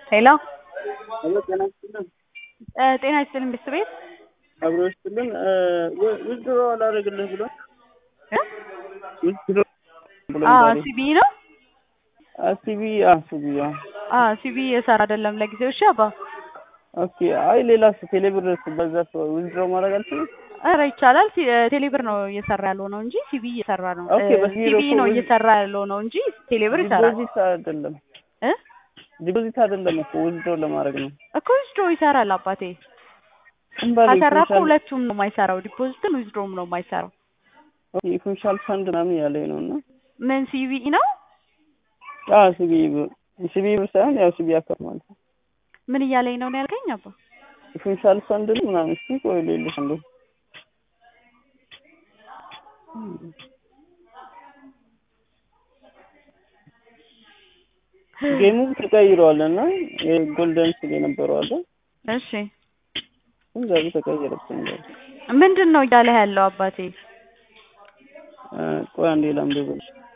ሄሎ ሄሎ ጤና ይስጥልን። ጤና ይስጥልን ቤተሰቤት አብሮ ይስጥልን። ውድድሮ አላደርግልህ ብሎ ውድድሮ ብሎ ሲቢ ነው ሲቢ ሲቢ ሲቢ እየሰራ አይደለም ለጊዜው። እሺ አባ ኦኬ። አይ ሌላስ ቴሌብር በዛ ውድድሮ ማድረግ አልችልም። ኧረ ይቻላል። ቴሌብር ነው እየሰራ ያለው ነው እንጂ ሲቢ እየሰራ ነው። ኦኬ፣ በሲቢ ሲቢ እኮ ነው ውድ- እየሰራ ያለው ነው እንጂ ቴሌብር ይሰራል ዲፖዚት አይደለም እ ዲፖዚት አይደለም እኮ ውድድሮ ለማድረግ ነው። እኮ ዊዝድሮ ይሰራል አባቴ። እምባሌ ከሰራ እኮ ኢንሹራንስ- ሁለቱም ነው የማይሰራው፣ ዲፖዚትን ዊዝድሮም ነው የማይሰራው። ኦኬ፣ ኢንሹራንስ ፈንድ ምናምን ያለኝ ነው እና ምን ሲቢ ነው? አዎ ሲቢ ብር ሲቢ ብር ሳይሆን ያው ሲቢ አካል ማለት ነው። ምን እያለኝ ነው ነው ያልከኝ አባ? ኢንሹራንስ ፈንድ ነው ምናምን እስኪ ቆይ ልልሽ እንዴ ጌሙ ተቀይሯል እና የጎልደን ስል የነበረው አለ እሺ ግን ዛሬ ተቀየረብኝ። ምንድን ነው እያለህ ያለው አባቴ? ቆይ አንዴ ላምደበልሽ